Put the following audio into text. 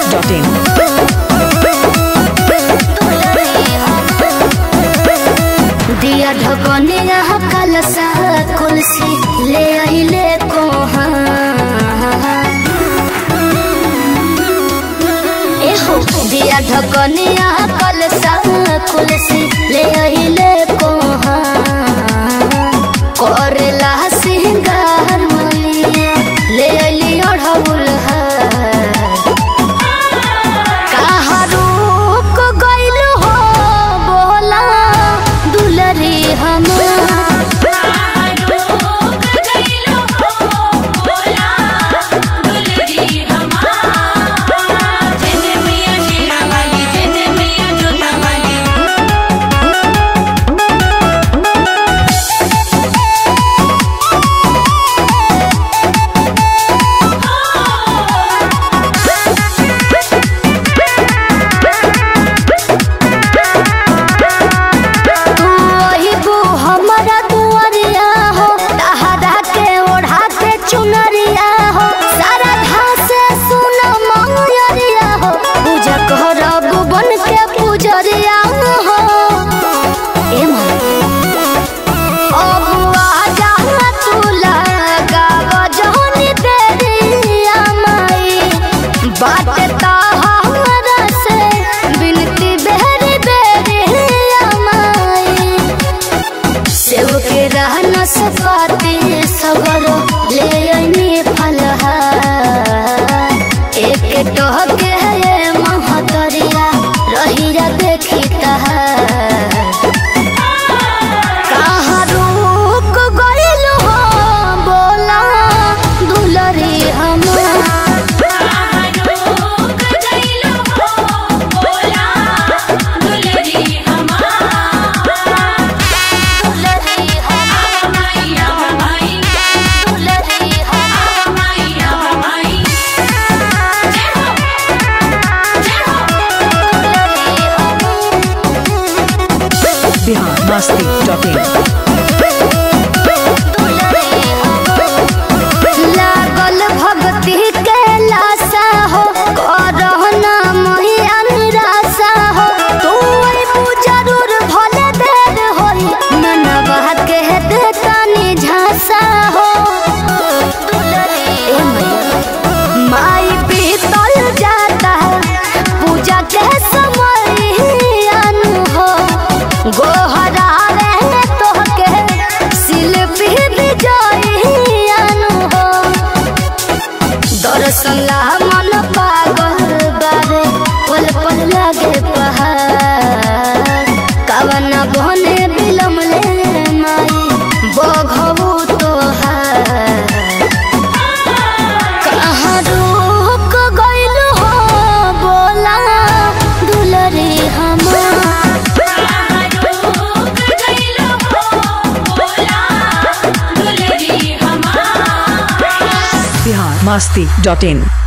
masti.in. दिया ढकनिया कलसा कुलसी ले आइले कोहा एहो दिया ढकनिया कलसा कुलसी ले आइले कोहा करेला सिंगार मैया ले आइली अढ़ौल कहाँ रुक गइल हो बोला दुलरी हम तू वही बू हमारा दुआरिया हो तहरा के ओढ़ा के चुनरिया हो सारा घास सुन मंगरिया हो पूजा करब बन के पूजरिया हो ए माँ अब आजा तू लगाव जहनी देरिया माई बात तहरा से बिनती बेरी बेरिया माई सेव के रहना सपाती सगरो ले अनी फलहार एक टह के है महतरिया रहिया देखी तहार कहाँ रुक गइल हो बोला दुलरी हम दुलरी हम दुलरी हम Bihar masti.in. लागल भक्ति के लाशा हो करहना मैया निराशा हो तू अइबू जरूर भले देर होई मनवा के दे तनी झांसा हो ए मैया माई बीतल जाता पूजा के समय अनु हो गोहरा रहे तोहके शिल्पी विजयी अनु हो दर्शन ला मन पागल बारे पल पल लागे पहाड़ कवन बने बिलम ले माई बघबू तोहार कहाँ रुक गइल हो बोला दुलरी हम Bihar masti.in.